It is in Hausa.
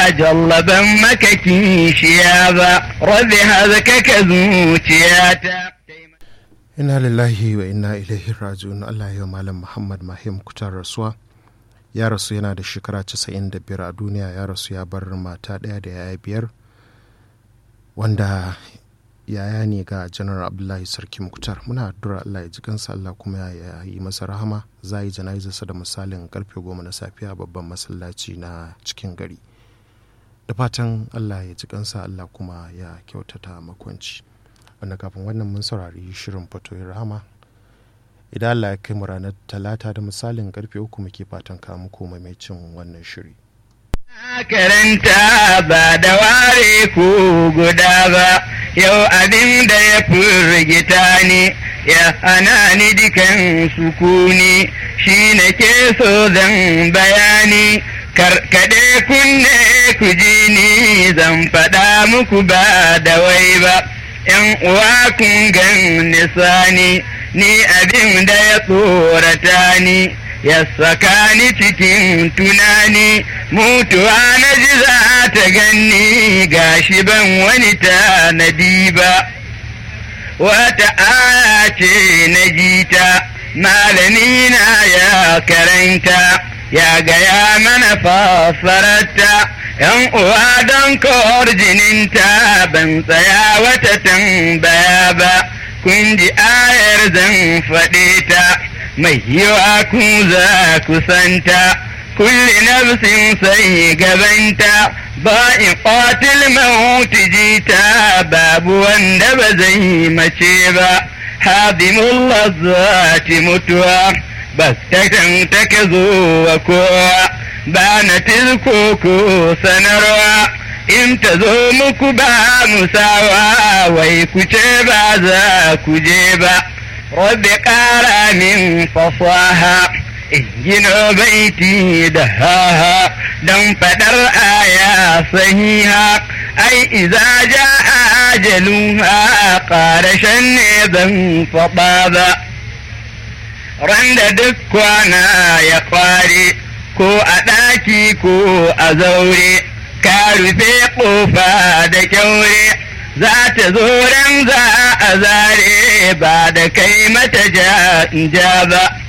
jallaban maka kishiya ba rabbi hazkaka zuciyata Inna lillahi wa inna ilaihi raji'un Allah ya malam Muhammad Mahim kutar rasuwa ya rasu yana da shekara 95 a duniya ya rasu ya bar mata ɗaya da yaya biyar wanda yaya ne ga janar abdullahi sarki muktar muna addu'ar allah ya ji kansa allah kuma ya yi masa rahama za yi jana'izarsa da misalin karfe goma na safiya babban masallaci na cikin gari da fatan allah ya ji kansa allah kuma ya kyautata makwanci wanda kafin wannan mun saurari shirin fatoyin rahama idan allah ya kai mu ranar talata da misalin karfe uku muke fatan kawo muku maimacin wannan shiri karanta ba da ware ku guda ba yau abin da ya firgita ni ya hana ni dukan sukuni shi na ke so zan bayani karkade kunne ku ji ni zan faɗa muku ba da wai ba ‘yan uwa kun gan nisani ni abin da ya tsorata ni ya saka ni cikin tunani mutuwa na ji za ta ganni gashi ban wani tanadi ba wata aya ce na jita malami na ya karanta ya gaya mana fassararta ‘yan uwa don kawar jininta ban tsaya wata tambaya ba kun ji ayar zan faɗe ta mai yiwa ku za ku santa kulli nafsin sai gabanta ba in qatil mauti jita babu wanda ba zai mace ba hadimul lazzati mutuwa bastatan take zo wa kowa ba na tilko ko sanarwa in ta zo muku ba musawa wai ku ce ba za ku je ba rabbi ƙara min fasaha in gino baiti da haha don faɗar aya sahiha ai iza ja ajaluha ƙarashen ne ban faɗa ba randa duk kwana ya ƙware ko a ɗaki ko a zaure ka rufe ƙofa da kyaure za ta zo ran za a zare ba da kai mata ja ba